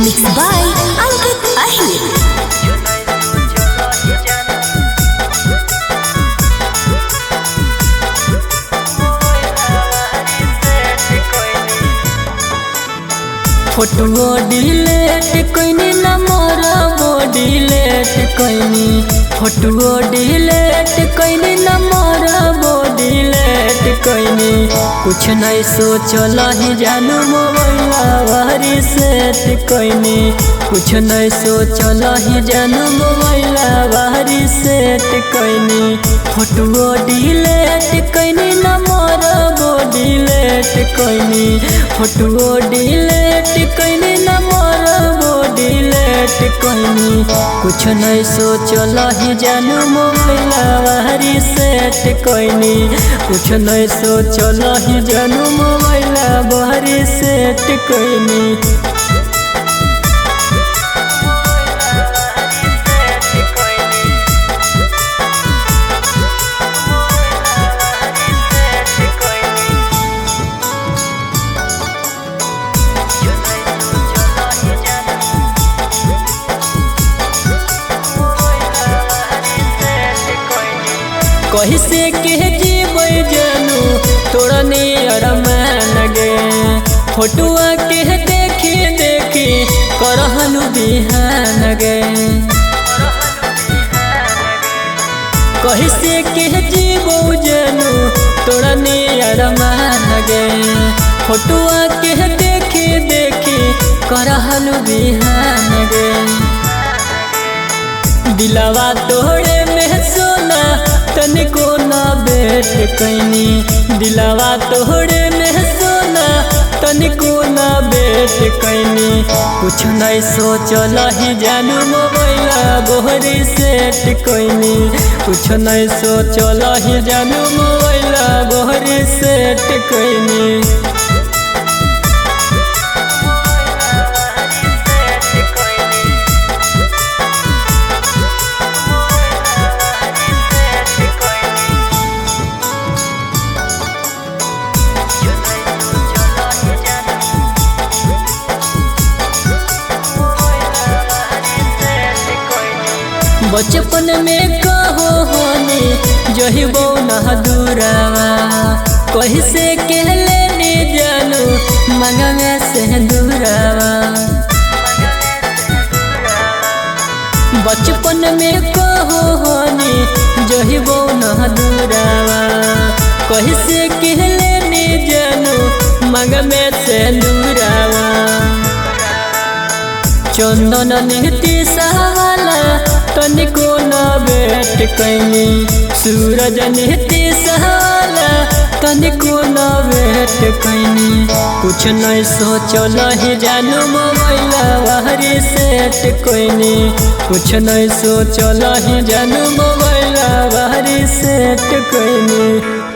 Mixed by Ankit Ahir. Photo delete कोइनी न मोर बॉडी लेट कोइनी फोटो डिलेट कोइनी न मोर बॉडी लेट कोइनी कुछ नहीं सोचल ही जानू मोबाइल वारी सेट कोइनी कुछ नहीं सोचल ही जानू मोबाइल वारी सेट कोइनी फोटो डिलेट कोइनी न मोर बॉडी लेट कोइनी फोटो डिलेट कोइनी न मोर बॉडी लेट कोइनी कुछ नहीं सोचल ही जानू मोबाइल वारी सेट कोइनी कुछ नहीं सोचल ही जानू मोबाइल वारी सेट कोइनी कही से कह जीबै जानू तोरा नियर मान गे फोटुआ के देखी देखी करहनु बिहान गे कही से कह जीबो जानू तोरा नियर मान गे फोटुआ के देखी देखी करहनु बिहान गे दिलवा तोड़े में सोना तनिको ना बेट कैनी दिलवा तोड़े में सोना तनिको ना बेट कैनी कुछ नहीं सोचल ही जानू मोबाइल बोहरी सेट कैनी कुछ नहीं सोचल ही जानू मोबाइल बोहरी सेट कैनी बचपन में कहो होनी जही बौना दूरावा कही से कहले नी जानू मंगवे से दूरावा बचपन में कहो होनी जही बौना दूरावा कही से कहले नी जानू मंगवे से दूरावा चंदन नीति सहाला तनिको न बेट कैनी सूरज नीति सहाला तनिको न बेट कैनी कुछ नहीं सोचल ही जानू मोबाइल वाहरी सेट कैनी कुछ नहीं सोचल ही जानू मोबाइल वाहरी सेट कैनी